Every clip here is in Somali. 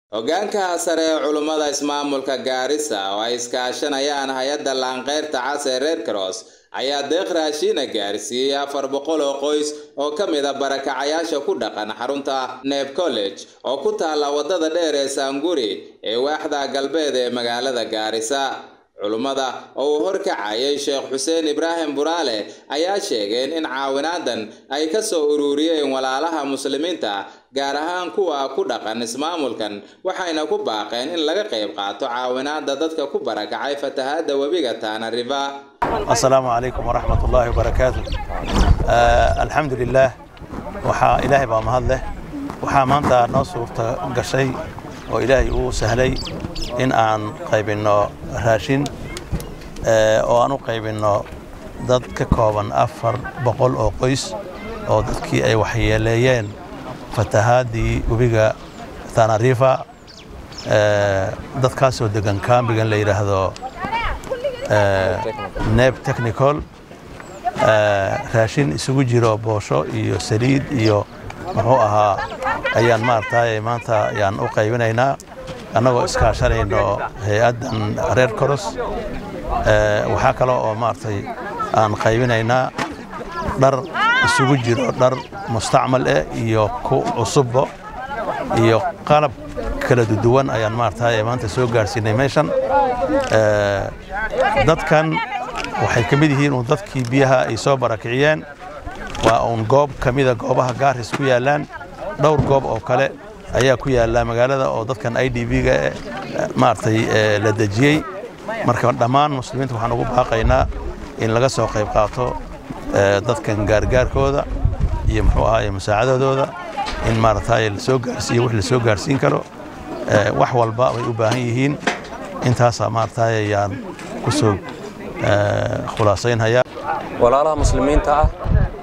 hoggaanka sare ee culummada ismaamulka gaarisa oo ay iskaashanayaan hay-adda laanqeyrta cas ee red cross ayaa deeq raashiina gaarsiiyey afar boqol oo qoys oo ka mid a barakacayaasha ku dhaqan xarunta neb college oo ku taalla waddada dheer ee saanguri ee waaxda galbeed ee magaalada gaarisa culummada oo uu horkacayay sheekh xuseen ibraahim buraale ayaa sheegeen in caawinaadan ay ka soo ururiyeen walaalaha muslimiinta gaar ahaan kuwa ku dhaqan ismaamulkan waxayna ku baaqeen in laga qayb qaato caawinaada dadka ku barakacay fatahaadda webiga taana riva asalaamu calaykum waraxmat ullaahi wabarakaatu alxamdu lilaah waxaa ilaahay baa mahad leh waxaa maanta noo suurta gashay oo ilaahay uu sahlay in aan qaybinno raashin oo aan u qaybinno dad ka kooban afar boqol oo qoys oo dadkii ay waxyeeleeyeen fatahaadii webiga tanarifa dadkaasoo degan kaambigan la yidhaahdo neb technical raashin isugu jiro boosho iyo saliid iyo muxuu ahaa ayaan maaragtay maanta ayaan u qaybinaynaa annagoo iskaashanayno hay-addan reer coros waxaa kale oo maaragtay aan qaybinaynaa dhar isugu jiro dhar mustacmal eh iyo ku cusubbo iyo qalab kala duwan ayaan maaragtay maanta soo gaarsiinay meeshan dadkan waxay ka mid yihiin uun dadkii biyaha ay soo barakiciyeen waa uun goob ka mida goobaha gaaris ku yaallaan dhowr goob oo kale ayaa ku yaalla magaalada oo dadkan i d b-ga maaragtay la dejiyey marka dhammaan muslimiinta waxaan ugu baaqaynaa in laga soo qayb qaato dadkan gaargaarkooda iyo muxuu ahaay musaacadadooda in maaragtay lasoo gaarsiiyo wix lasoo gaarsiin karo wax walba bay u baahan yihiin intaasaa maaragtay ayaan ku soo khulaasaynhayaa walaalaha muslimiinta ah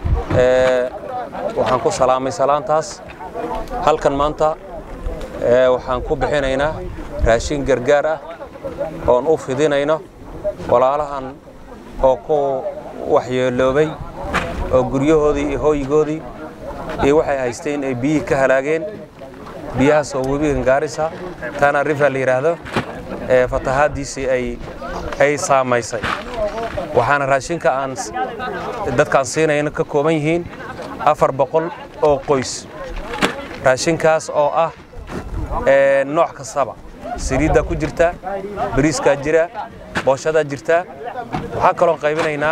waxaan ku salaamay salaantaas halkan maanta waxaan ku bixinaynaa raashin gargaar ah oon u fidinayno walaalahan oo ku waxyeeloobay oo guryahoodii iyo hooyigoodii iyo waxay haysteen ay biyihii ka halaageen biyahaas oo webigan gaarisa tana river la yidhaahdo ee fatahaaddiisii ay saamaysay waxaana raashinka aan dadkaan siinayna ka kooban yihiin afar boqol oo qoys raashinkaas oo ah nooc kastaba saliiddaa ku jirta bariiskaa jira booshadaa jirta waxaa kaloon qaybinaynaa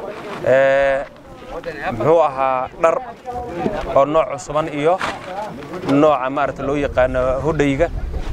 muxuu ahaa dhar oo nooc cusuban iyo nooca maarata loo yaqaano hodhayga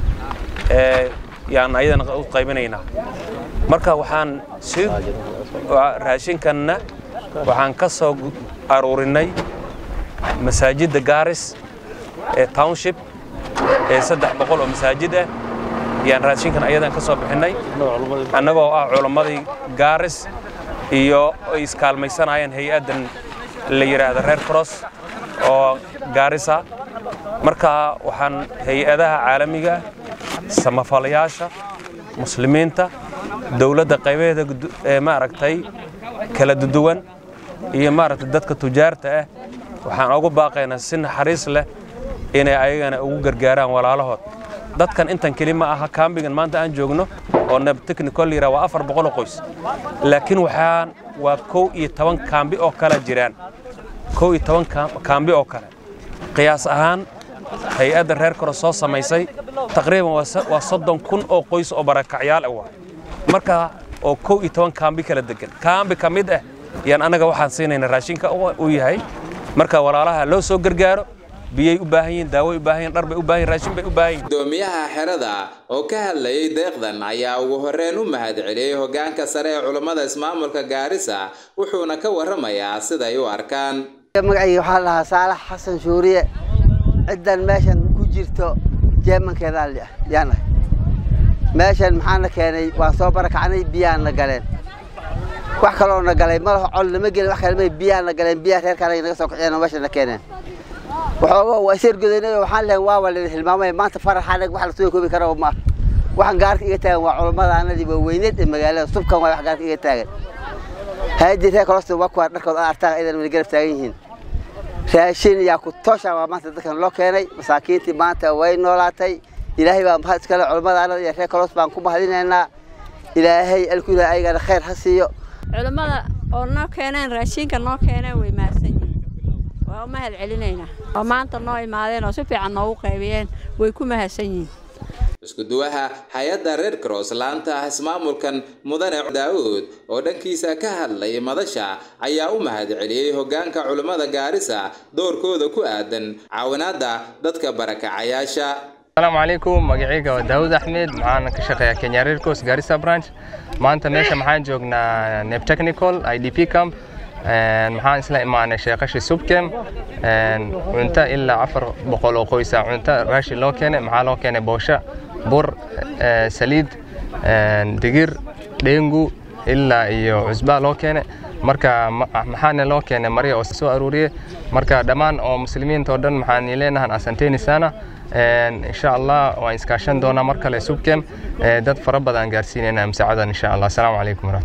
yaan ayadana u qaybinaynaa marka waxaan si raashinkanna waxaan ka soo aruurinay masaajidda gaaris ee township ee saddex boqol oo masaajid ah yaan raashinkan ayadan ka soo bixinnay annagoo ah culammadii gaaris iyo ay iskaalmaysanayeen hay-addan la yidhaahdo reer cross oo gaarisa marka waxaan hay-adaha caalamiga samafalayaasha muslimiinta dowladda qaybaheeda ee maaragtay kala duwan iyo maaragtay dadka tujaarta ah waxaan ugu baaqaynaa si naxariis leh inay ayagana ugu gargaaraan walaalahood dadkan intan keli ma aha kaambigan maanta aan joogno oo neb technical yira waa afar boqol oo qoys laakiin waxaan waa kow iyo toban kaambi oo kale jiraan kow iyo toban kaambi oo kale qiyaas ahaan hay-adda reer kore soo samaysay taqriiban waa soddon kun oo qoys oo barakacyaal ah marka oo kow iyo toban kaambi kala degan kaambi ka mid ah yaan annaga waxaan siinayna raashinka u yahay marka walaalaha loo soo gargaaro biyay u baahan yihiin daaway u baahan yihiin dhar bay u baahan yihiin raashin bay u baahan yihiin gudoomiyaha xerada oo ka hadlayay deeqdan ayaa ugu horreyn u mahad celiyey hoggaanka sare ee culummada ismaamulka gaarisa wuxuuna ka warramayaa siday u arkaan magacayga waxaa lahaa saalax xasan shuuriye ciddan meeshan ku jirto jeemankeedaan yaanahay meeshan maxaana keenay waan soo barakacnay biyaana galeen wax kaloo na galay malaho col nama gelin wax kale biyaana galeen biyaha reerka anaga naga soo kiciyeen oo meesha na keeneen waxooga waa seergodaynay waxaan lehay waa walin hilmaamay maanta farax anag wax lasoo koobi kara ma waxaan gaarka iga taagan waa culammada anadii waa weyneed ee magaalada subkan waa wax gaarka iga taagan haadii reer kalosta waa kuwaa dharkood aan artaan idan mana garab taagan yihiin raashin yaa ku toosha waa maanta dadkan loo keenay masaakiintii maanta way noolaatay ilaahay baa mahad iskale culimmadaanada iyo reer kolos baan ku mahadinaynaa ilaahay alkuila ayagana khayr ha siiyo culimmada oo noo keeneen raashinka noo keeneen way mahadsan yihiin waa u mahad celinaynaa oo maanta noo imaadeen oo si fiican noogu qaybiyeen way ku mahadsan yihiin iskuduwaha hay-adda red cross laanta ah ismaamulkan mudane daawud oo dhankiisa ka hadlay madasha ayaa u mahad celiyey hoggaanka culimmada gaarisa doorkooda ku aadan caawinaadda dadka barakacayaasha asalaamu calaykum magacayga waa daawud axmed maxaan ka shaqeeyaa kenya red cross garissa branch maanta meesha maxaan joognaa neb technical i d p camp maxaan isla imaanay sheeqashi subkem cunto ilaa afar boqol oo qoysa cunto raashi loo keenay maxaa loo keenay boosha bur saliid digir dhengu ilaa iyo cusbaa loo keenay marka maxaana loo keenay marya oo soo aruuriyey marka dhammaan oo muslimiinta oo dhan maxaan leenahan asanteni sana insha allah waan iskaashan doonaa mar kale subkem dad fara badan gaarsiinayna masaacadan insha allah asalaamu calaykum